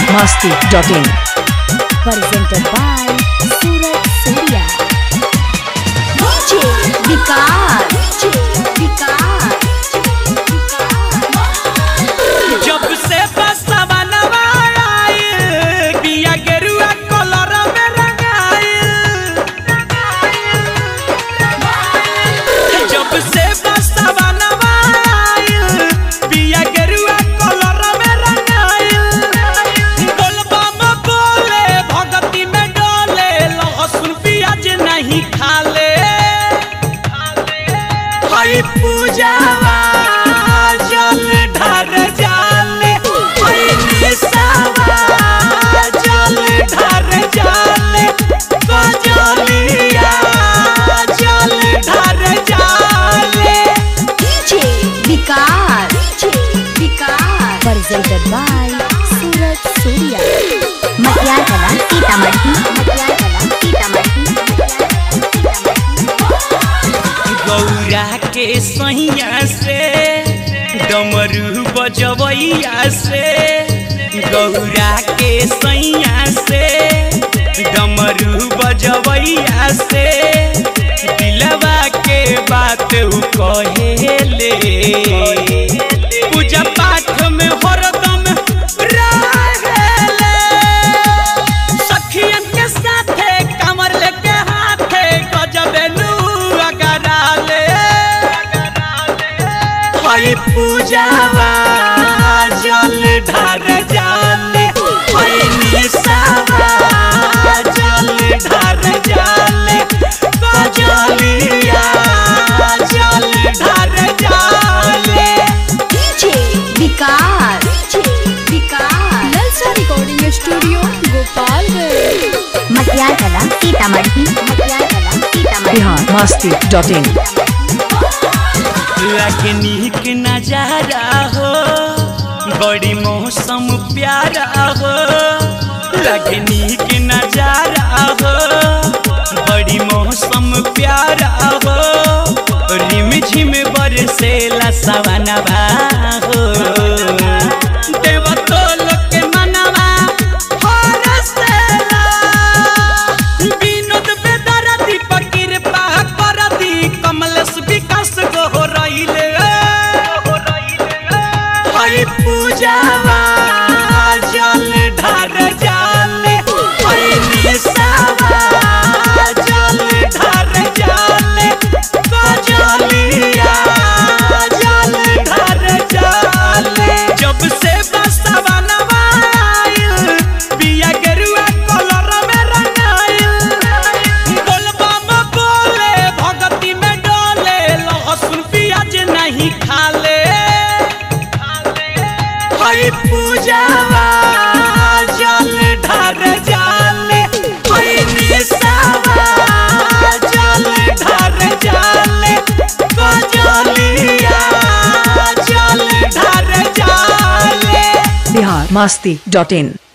biharmasti.in presented by Surat Surya. DJ Vikas. जब से बसवनवा आइल, बिया गेरुआ कलर में रंगाइल। जब से बसवनवा आइल, बिया गेरुआ कलर में रंगाइल। बोलबम बोले, भगती में डोले, लहसुन प्याज नहीं खाले हई पूजावा जल ढर जाले हई निसावा जल ढर जाले कजलिया जल ढर जाले DJ Vikas. Presented by Surat Surya. मटियार कला सीतामढ़ी मटियार कला सीतामढ़ी गौरा के सैया से डमरू बजवैया से गौरा के सैया से डमरू बजवैया से दिलवा के बात उ कहेले पूजा पाठ में हरदम रहेले सखियन के साथे कमर लेके हाथे गजबे लुआ कराले हई पूजावा जल ढर जाले हई निसावा जल ढर जाले गजलिया जल ढर जाले DJ Vikas. Lalsa recording studio Gopalganj Matiyar Kala Sitamarhi मटियार कला सीतामढ़ी biharmasti.in लगे नीक नजारा हो बड़ी मौसम प्यारा हो लगे नीक नजारा हो बड़ी मौसम प्यारा हो रिम झिम बरसेला सवनवा हो देवतोल के मनवा हरसेला विनोद बेदरा दीपक कृपा करदी कमलेश विकास गो रहिले हई पूजावा जल ढर जाले हई निसावा जल ढर जाले गजलिया जल ढर जाले जब से बसवनवा आइल बिया गेरुआ कलर में रंगाइल बोलबम बोले भगती में डोले लहसुन प्याज नहीं खाले हई पूजावा जल ढर जाले हई निसावा जल ढर जाले गजलिया जल ढर जाले biharmasti.in